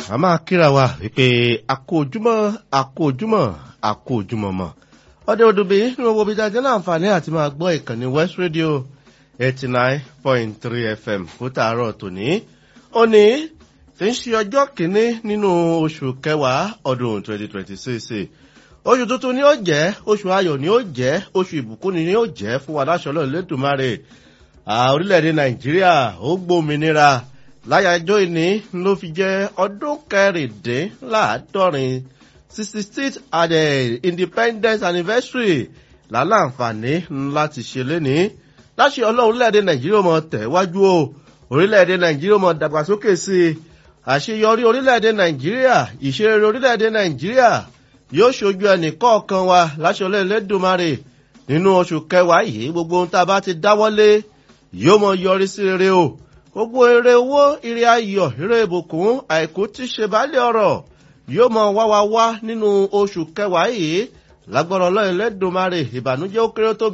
a máa kíra wa wípé àkójúmọ́ àkójúmọ́ àkójúmọ́ ọdẹ odòbí ní owó bíi dájọ́ láǹfààní àti máa gbọ́ ìkànnì west radio eighty nine point three fm fún tààrọ̀ tòní òní tí ń ṣe ọjọ́ kìíní nínú oṣù kẹwàá ọdún twenty twenty six oṣù tuntun ni ó jẹ́ oṣù ayọ̀ ni ó jẹ́ oṣù ìbùkún ni ó jẹ́ fún wa láṣọ lọ́ọ̀ lẹ́dùnmáre orílẹ̀-èdè nàìjíríà ó gbòmìnira láyàjọ́ ìní ló fi jẹ́ ọdún kẹrìndínláàádọ́rin sixty six at the independence anniversary lálàǹfààní láti ṣe léni láṣẹ ọlọ́run orílẹ̀-èdè nàìjíríà mọ̀ tẹ̀wájú o orílẹ̀-èdè nàìjíríà mọ̀ dàgbàsókè sí i àṣeyọrí orílẹ̀-èdè nàìjíríà ìṣeré orílẹ̀-èdè nàìjíríà yóò ṣojú ẹnì kọ̀ọ̀kan wa láṣẹ ọlọ́run lẹ́dùnmarè nínú oṣù kẹwàá yìí gbogbo ohun tá a bá ti dáwọ́lé yóò mọ yọrí sí rere o gbogbo eré owó ire ayọ̀ ire ìbùkún àìkú tí ṣe bálẹ̀ ọ̀rọ̀ yóò mọ wá wa wá nínú oṣù kẹwàá yìí lágbára ọlọ́run lẹ́dùnmarè ìbànújẹ́ ó kéré tó